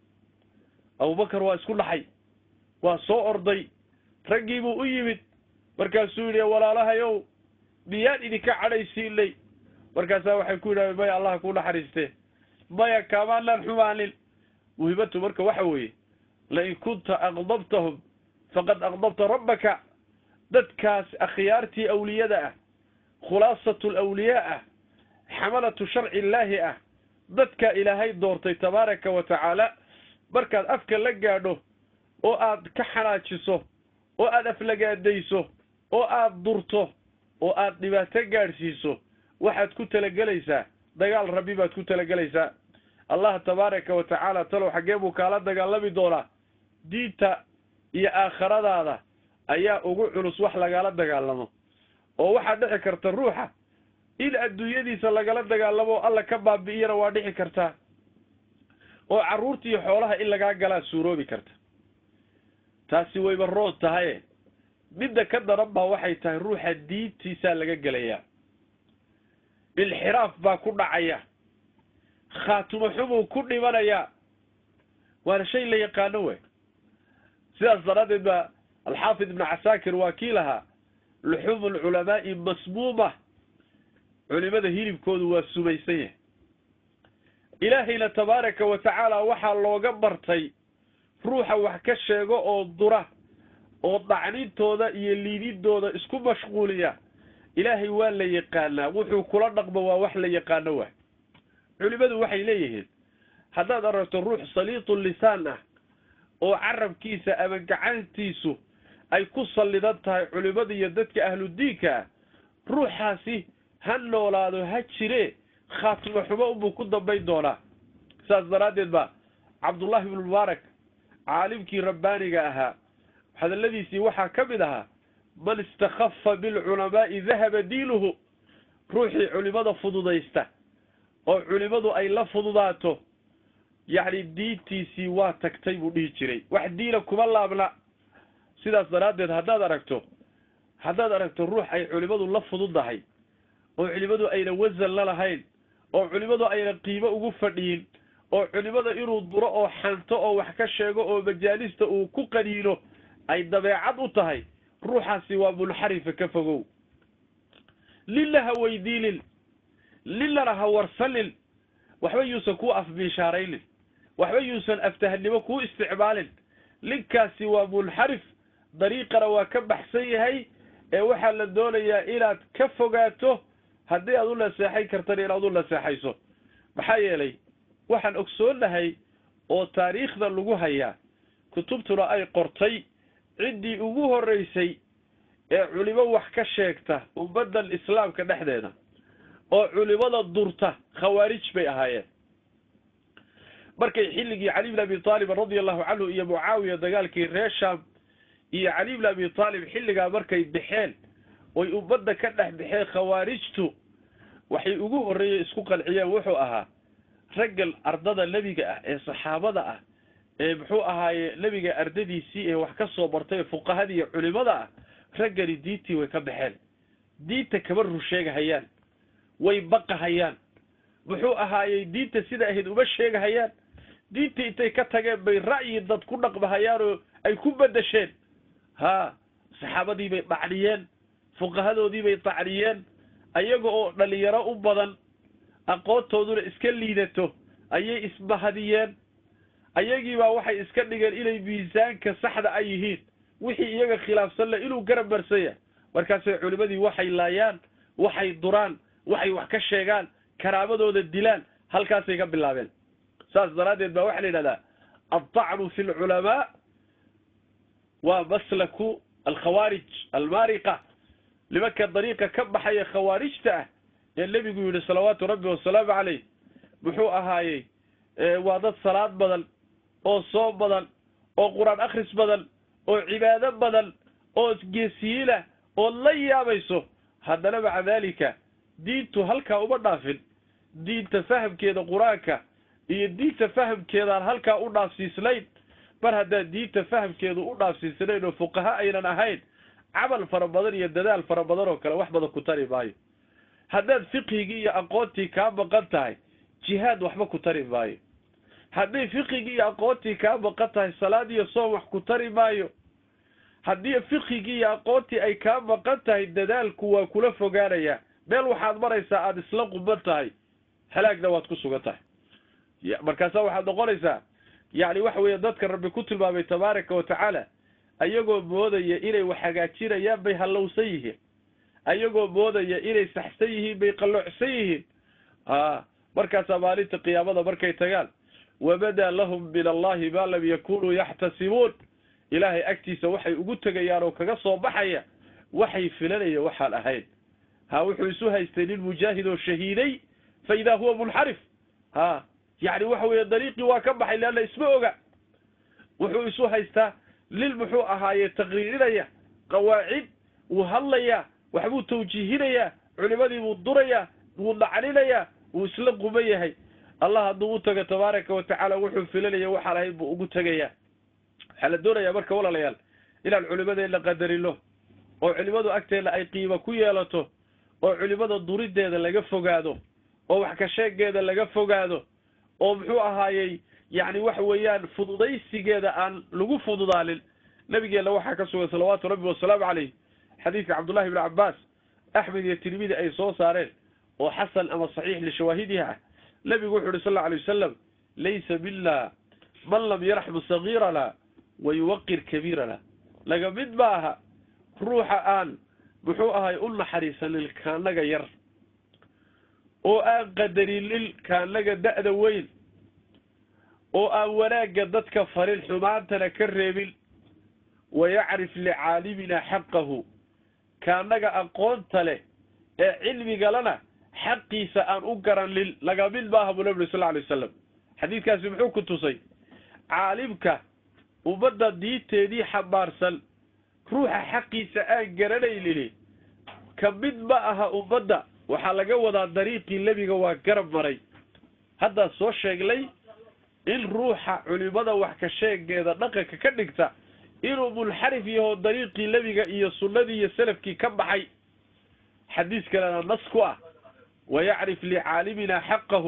abubakar waa isku dhaxay waa soo orday raggiibuu u yimid markaasuu yidhi walaalahayow miyaan idinka cadhaysiinay markaasaa waxay ku yidhahdeen maya allah kuu naxariiste maya kaamaanaan xumaanin muhiimatu marka waxa weeye lain kunta aqdabtahum faqad aqdabta rabbaka dadkaas akhyaartii awliyada ah khulaasatu alawliyaa ah xamalatu sharci illaahi ah dadka ilaahay doortay tabaaraka wa tacaala markaad afka la gaadho oo aad ka xanaajiso oo aad aflagaadayso oo aad durto oo aad dhibaato gaadhsiiso waxaad ku talagelaysaa dagaal rabbi baad ku talagelaysaa allah tabaaraka wa tacaala talow xaggee buu kaala dagaalami doonaa diinta iyo aakhiradaada ayaa ugu culus wax lagala dagaalamo oo waxaa dhici karta ruuxa in adduunyadiisa lagala dagaalamo o alla ka baabi'iyana waa dhici kartaa oo carruurta iyo xoolaha in lagaa galaa suuroobi karta taasi wayba roon tahaye midda ka daran baa waxay tahay ruuxa diintiisaa laga gelayaa inxiraaf baa ku dhacaya khaatumo xumuu ku dhimanayaa waana shay la yaqaano wey sidaas daraaddeed baa alxaafid ibnu casaakir waa kii lahaa luxuumu alculamaa'i masmuuma culimada hilibkoodu waa sumaysan yahay ilaahayna tabaaraka wa tacaala waxaa looga bartay ruuxa wax ka sheego oo dura oo dhacnintooda iyo liididooda isku mashquuliya ilaahay waa la yaqaanaa wuxuu kula dhaqmo waa wax la yaqaano waay culimadu waxay leeyihiin haddaad aragto ruux saliitu lisaan ah oo carabkiisa ama gacantiisu ay ku sallidan tahay culimada iyo dadka ahludiinka ah ruuxaasi ha noolaado ha jire khaatimo xumo unbuu ku dambayn doonaa saas daraaddeed ba cabdullahi ibnu mubaarak caalimkii rabbaaniga ahaa hadalladiisii waxaa ka mid ahaa man istakhafa bilculamaa'i dahaba diinuhu ruuxii culimada fududaysta oo culimadu ay la fududaato yacni diintiisii waa tagtay buu dhihi jiray wax diina kuma laabna sidaas daraaddeed haddaad aragto haddaad aragto ruux ay culimadu la fududdahay oo culimadu ayna wasan la lahayn oo culimadu ayna qiimo ugu fadhiyin oo culimada inuu duro oo xanto oo wax ka sheego oo majaalista uu ku qaniino ay dabeecad u tahay ruuxaasi waa munxarifa ka fogow lilla ha weydiinin lillana ha warsanin waxba yuusan kuu afbiishaaraynin waxba yuusan aftahnimo kuu isticmaalin linkaasi waa munxarif dariiqana waa ka baxsan yahay ee waxaa la doonayaa inaad ka fogaato haddii aad u naseexayn kartana inaad u naseexayso maxaa yeelay waxaan ogsoonahay oo taariikhda lagu hayaa kutubtuna ay qortay ciddii ugu horreysay ee culimo wax ka sheegta ummaddan islaamka dhexdeeda oo culimada durta khawaarij bay ahaayeen markay xilligii cali bn abi taalib radia allahu canhu iyo mucaawiya dagaalkii reer sham iyo cali bn abi taalib xilligaa markay baxeen oy ummadda ka dhex baxeen khawaarijtu waxay ugu horreeyey isku qanciyeen wuxuu ahaa raggan ardada nebiga ah ee saxaabada ah ee muxuu ahaaye nebiga ardadiisii ee wax ka soo bartay ee fuqahadii iyo culimada ah raggani diintii way ka baxeen diinta kama rur sheegahayaan way baqahayaan muxuu ahaayey diinta sida ahayd uma sheegahayaan diinta intay ka tageen bay ra'yi dad ku dhaqmahayaan oo ay ku bedesheen haa saxaabadii bay dhacniyeen fuqahadoodii bay dacniyeen ayaga oo dhalinyaro u badan aqoontooduna iska liidato ayay isbahadiyeen ayagiibaa waxay iska dhigeen inay miisaanka saxda ay yihiin wixii iyaga khilaafsan leh inuu garab marsanya markaasay culimadii waxay laayaan waxay duraan waxay wax ka sheegaan karaamadooda dilaan halkaasay ka bilaabeen saas daraaddeed baa waxaa la yidhahdaa aldacnu fi lculamaa waa maslaku alkhawaarij almaariqa nimanka dariiqa ka baxaya khawaarijta ah ee nebigu yidhi salawaatu rabbi wasalaamu caleyh muxuu ahaayey waa dad salaad badan oo soom badan oo qur-aan akhris badan oo cibaado badan oo geesiyiinah oo la yaabayso haddana maca daalika diintu halkaa uma dhaafin diinta fahamkeeda qur-aanka iyo diinta fahamkeedaan halkaa u dhaafsiisnayn mar haddaan diinta fahamkeedu u dhaafsiisnayn oo fuqaha aynan ahayn camal fara badan iyo dadaal fara badan oo kale wax badan ku tari maayo haddaad fiqhigii iyo aqoontii kaa maqan tahay jihaad waxba ku tari maayo hadday fiqhigii iyo aqoontii kaa maqan tahay salaad iyo soom wax ku tari maayo haddii fiqhigii iyo aqoontii ay kaa maqan tahay dadaalku waa kula fogaanayaa meel waxaad maraysaa aada isla quban tahay halaagna waad ku sugan tahay markaasaa waxaad noqonaysaa yacni waxa weeye dadka rabbi ku tilmaamay tabaaraka wa tacaala ayagoo moodaya inay wax hagaajinayaan bay hallowsan yihiin ayagoo moodaya inay saxsan yihiin bay qalloocsan yihiin a markaasaa maalinta qiyaamada markay tagaan wabadaa lahum min allahi maa lam yakunuu yaxtasibuun ilaahay agtiisa waxay ugu tegayaan oo kaga soo baxaya waxay filanaya waxaan ahayn ha wuxuu isu haystay nin mujaahid oo shahiiday fa idaa huwa munxarif ha yacni waxa weeye dariiqii waa ka baxay leanna isma oga wuxuu isu haystaa lil muxuu ahaaye taqriirinaya qawaacid wuu hadlayaa waxbuu tawjiihinayaa culimadii buu durayaa wuu dhacninayaa wuu isla quban yahay allah hadduu u tago tabaaraka wa tacaala wuxuu filanaya waxaan ahayn buu ugu tegayaa waxaa la doonayaa marka walaalayaal inaan culimadeenna qadarino oo culimadu agteenna ay qiimo ku yeelato oo culimada durideeda laga fogaado oo wax ka sheegeeda laga fogaado oo muxuu ahaayey yacni waxa weeyaan fududaysigeeda aan lagu fududaanin nabigeenna waxaa ka sugan salawaatu rabbi wasalaamu caleyh xadiidka cabdullahi ibni cabbaas axmed iyo tirmidi ay soo saareen oo xasan ama saxiix lishawaahidiha ah nebigu wuxu uhi sal alla alay wasalam laysa mina man lam yarxmu sagiirana wa yuwaqir kabiirana laga mid ma aha ruuxa aan muxuu ahay u naxariisanin kaanaga yar oo aan qadarinin kaanaga da'da weyn oo aan wanaagga dadka farin xumaantana ka reebin wa yacrif licaalimina xaqahu kaanaga aqoonta leh ee cilmigalana xaqiisa aan u garanin laga mid maaha buu nabi sal alay wasalam xadiidkaasi muxuu ku tusay caalimka ummadda diinteedii xambaarsan ruuxa xaqiisa aan garanaynin ka mid ma aha ummadda waxaa laga wadaa dariiqii nebiga waa garab maray haddaa soo sheegnay in ruuxa culimada wax ka sheegeeda dhaqanka ka dhigta inuu munxarif yaho dariiqii nebiga iyo sunnadii iyo salafkii ka baxay xadiis kalena nas ku ah wayacrif licaalimina xaqahu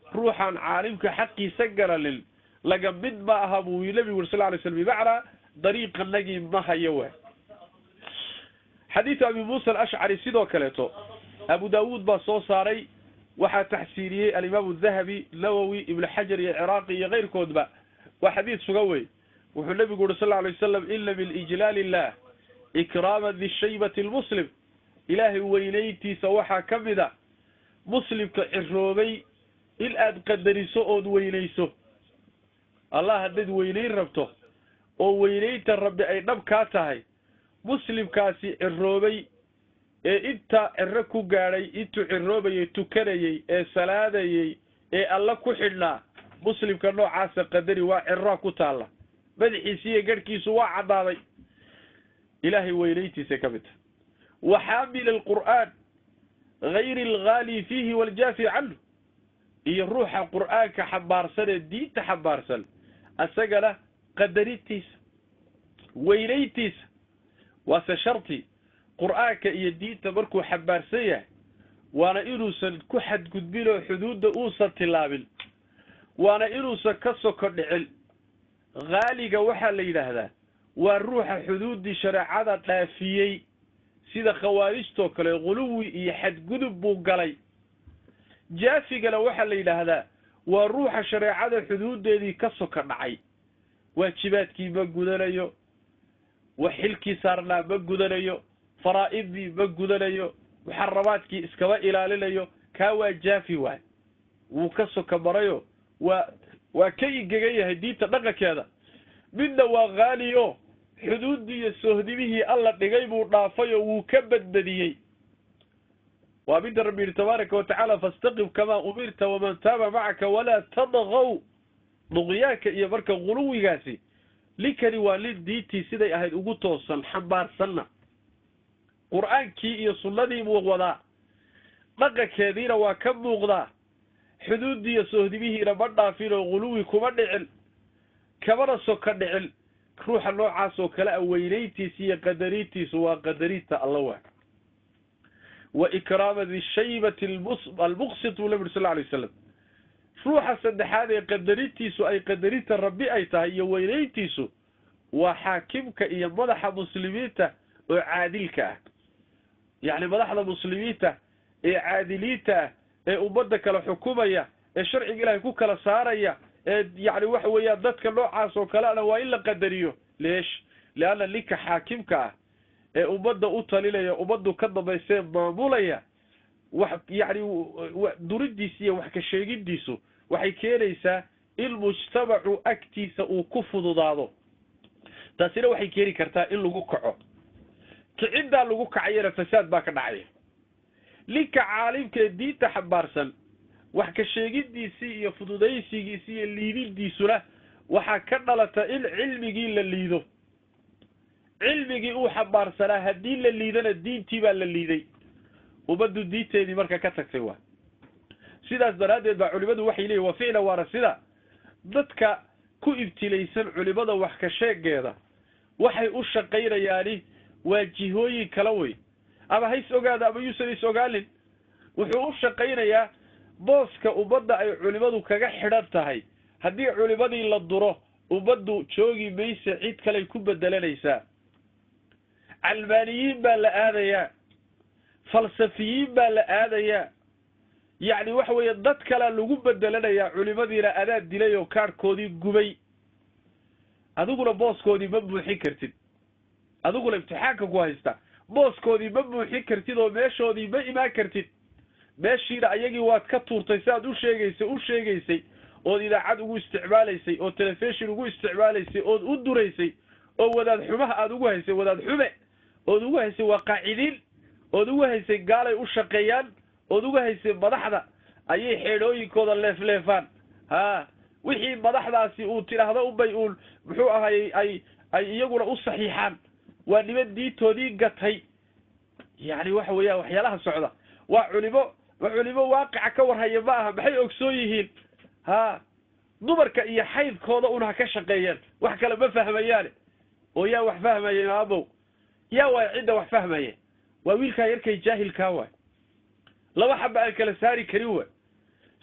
ruuxaan caalimka xaqiisa garanin laga mid ma aha buu nabigu uri sal lay slm bimacnaa dariiqanagii ma hayo waay xadiidu abi muusa alashcari sidoo kaleeto abu daawuud baa soo saaray waxaa taxsiiniyey alimaamu dahabi nawowi ibnu xajar iyo ciraaqi iyo keyrkoodba waa xadiid sugan wey wuxuu nabigu uri sal lay wasalam ina min ijlaal illah ikraama dishaybati lmuslim ilaahay weynayntiisa waxaa ka mid a muslimka ciroobay in aad qadariso ood weynayso allah haddayd weynayn rabto oo weynaynta rabbi ay dhab kaa tahay muslimkaasi ciroobay ee inta ciro ku gaadhay intuu ciroobayay tukanayey ee salaadayey ee alla ku xidhnaa muslimka noocaasa qadari waa ciroa ku taalla madaxiisi iyo garhkiisu waa caddaaday ilaahay weynayntiisay ka mid tahay wa xaamil alqur'aan gayri alghaali fiihi waljaafi canhu iyo ruuxa qur'aanka xambaarsan ee diinta xambaarsan isagana qadarintiisa weynayntiisa waase sharti qur'aanka iyo diinta markuu xambaarsan yahay waana inuusan ku xadgudbin oo xuduudda uusan tilaabin waana inuusan ka soko dhicin haaliga waxaa la yidhaahdaa waa ruuxa xuduuddii shareecada dhaafiyey sida khawaarijtoo kale quluwi iyo xadgudub buu galay jaafigana waxaa la yidhaahdaa waa ruuxa shareecada xuduuddeedii ka soka dhacay waajibaadkii ma gudanayo wax xilkii saarnaa ma gudanayo faraa'idii ma gudanayo muxaramaadkii iskama ilaalinayo kaa waa jaafi waay wuu ka soka marayo waa waa ka ingegan yahay diinta dhaqankeeda midna waa haaliyo xuduuddii iyo soohdimihii alla dhigay buu dhaafay oo wuu ka badbadiyey waa midda rabbi yihi tabaaraka watacaala fastaqim kamaa umirta waman taaba macaka walaa tadgaw duqyaanka iyo marka guluwigaasi linkani waa lin diintii siday ahayd ugu toosan xambaarsanna qur'aankii iyo sunnadii buu wadaa dhaqankeediina waa ka muuqdaa xuduuddii iyo soohdimihiina ma dhaafin oo guluwi kuma dhicin kamana soka dhicin ruuxa noocaas oo kale a weynayntiisa iyo qadarintiisu waa qadarinta alla waa wa ikraama dishaybati almuqsit buu nabi uri sal lla alay wasalam ruuxa saddexaad ee qadarintiisu ay qadarinta rabbi ay tahay iyo weynayntiisu waa xaakimka iyo madaxa muslimiinta oo caadilka ah yacni madaxda muslimiinta ee caadiliinta ah ee ummadda kala xukumaya ee sharciga ilaahay ku kala saaraya ee yacni waxa weeyaan dadka noocaas oo kaleana waa in la qadariyo leesh leanna ninka xaakimka ah ee ummadda u talinaya ummaddu ka dambaysee maamulaya wax yacni duridiisa iyo wax ka sheegidiisu waxay keenaysaa in mujtamacu agtiisa uu ku fududaado taasina waxay keeni kartaa in lagu kaco kiciddaa lagu kacayana fasaad baa ka dhacaya ninka caalimka ee diinta xambaarsan wax ka sheegidiisii iyo fududaysigiisii iyo liididiisuna waxaa ka dhalata in cilmigii la liido cilmigii uu xambaarsanaa haddii la liidana diintii baa la liiday ummaddu diinteedii marka ka tagtay waa sidaas daraaddeed baa culimadu waxay leeyihin wa ficlan waana sida dadka ku ibtilaysan culimada wax ka sheegeeda waxay u shaqaynayaani waa jihooyin kala wey ama hays ogaada ama yuusan is ogaalin wuxuu u shaqaynayaa booska ummadda ay culimadu kaga xidhan tahay haddii culimadii la duro ummaddu joogi mayse cid kaley ku bedelanaysaa calmaaniyiin baa la aadayaa falsafiyiin baa la aadayaa yacni waxa weeye dad kalea lagu bedelanayaa culimadiina adaa dilay oo kaadhkoodii gubay adiguna booskoodii ma buuxin kartid adiguna imtixaanka ku haysta booskoodii ma buuxin kartid oo meeshoodii ma imaan kartid meeshiina ayagii waad ka tuurtay si aad u sheegaysay u sheegaysay ood idaacad ugu isticmaalaysay oo telefishon ugu isticmaalaysay ood u duraysay oo wadaad xumaha aada ugu haysay wadaad xume ood ugu haysay waa qaacidiin ood ugu haysay gaalay u shaqeeyaan ood uga haysay madaxda ayay xeedhooyinkooda leefleefaan ha wixii madaxdaasi uu tidhaahdo unbay uun muxuu ahayy ay ay iyaguna u saxiixaan waa niman diintoodii gatay yacni waxa weeyaan waxyaalaha socda waa culimo waa culimo waaqica ka warhaya ma aha maxay ogsoon yihiin ha dumarka iyo xaydkooda un ha ka shaqeeyeen wax kale ma fahmayaane oo yaa wax fahmaya imaamow yaa waay cidda wax fahmaya waa wiilkaa yarkay jaahilkaa waay laba xaba aan kala saari karin waay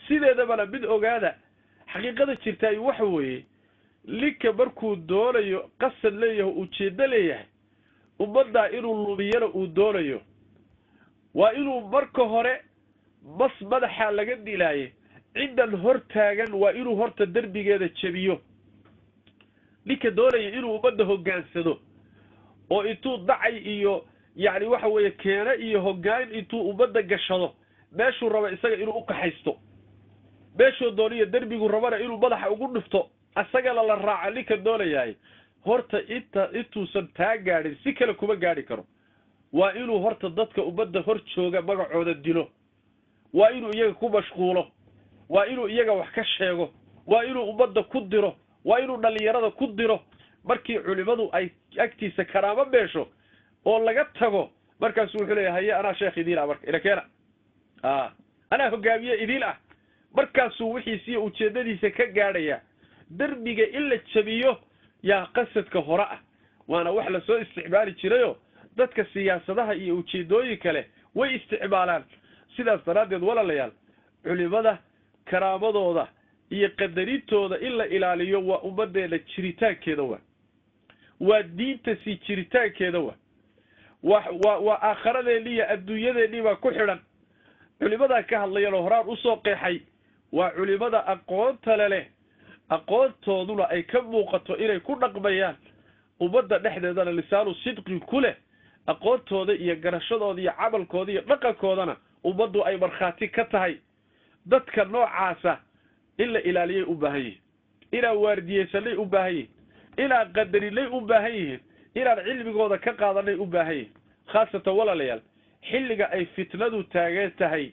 sideedabana mid ogaada xaqiiqada jirtaay waxa weeye ninka markuu doonayo qasad leeyahay ujeeddo leeyahay ummaddaa inuu lumiyana uu doonayo waa inuu marka hore bas madaxa laga dilaaye ciddan hor taagan waa inuu horta derbigeeda jebiyo ninka doonaya inuu ummadda hoggaansado oo intuu dacay iyo yacni waxa weeye keene iyo hoggaan intuu ummadda gashado meeshuu raba isaga inuu ukaxaysto meeshuu dooniyo derbigu rabana inuu madaxa ugu dhufto isagana la raaca ninka doonayahay horta inta intuusan taa gaadhin si kale kuma gaadhi karo waa inuu horta dadka ummadda hor jooga magacooda dilo waa inuu iyaga ku mashquulo waa inuu iyaga wax ka sheego waa inuu ummadda ku diro waa inuu dhallinyarada ku diro markii culimadu ay agtiisa karaamo beesho oo laga tago markaasu wuxuu leeya haye anaa sheekh idiin ah marka ilakeena a anaa hogaamiye idiin ah markaasuu wixiisiiyo ujeeddadiisa ka gaadhaya derbiga in la jabiyo yaa qasadka hore ah waana wax lasoo isticmaali jirayo dadka siyaasadaha iyo ujeedooyin kale way isticmaalaan sidaas daraaddeed walaalayaal culimada karaamadooda iyo qadarintooda in la ilaaliyo waa ummaddeena jiritaankeeda waa waa diinta sii jiritaankeeda waa wa waa waa aakharadeenni iyo adduunyadeenni baa ku xidhan culimadaa ka hadlayan oo horaan usoo qeexay waa culimada aqoontale leh aqoontooduna ay ka muuqato inay ku dhaqmayaan ummadda dhexdeedana lisaanu sidqi ku leh aqoontooda iyo garashadooda iyo camalkooda iyo dhaqankoodana ummaddu ay markhaati ka tahay dadka noocaasa in la ilaaliyay u baahan yihiin inaan waardiyeysanay u baahan yihiin inaan qadarinay u baahan yihiin inaan cilmigooda ka qaadanay u baahan yihiin khaasatan walaalayaal xilliga ay fitnadu taagan tahay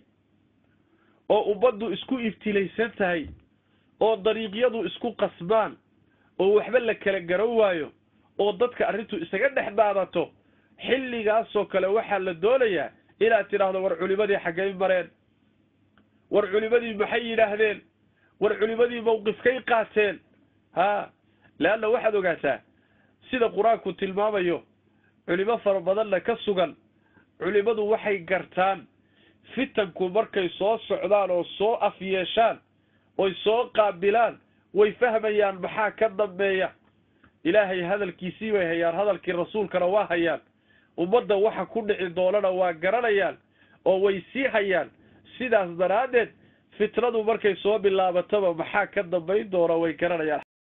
oo ummaddu isku ibtilaysan tahay oo dariiqyadu isku qasbaan oo waxba la kala garan waayo oo dadka arrintu isaga dhex daadato xilligaasoo kale waxaa la doonayaa inaad tidhaahdo war culimadii xaggay mareen war culimadii maxay yidhaahdeen war culimadii mawqifkay qaateen ha leanna waxaad ogaataa sida qur-aanku tilmaamayo culimo fara badanna ka sugan culimadu waxay gartaan fitanku markay soo socdaan oo soo af yeeshaan oy soo qaabilaan way fahmayaan maxaa ka dambeeya ilaahay hadalkiisii bay hayaan hadalkii rasuulkana waa hayaan ummadda waxa ku dhici doonana waa garanayaan oo way sii hayaan sidaas daraaddeed fitnadu markay soo bilaabataba maxaa ka dambayn doona way garanayaan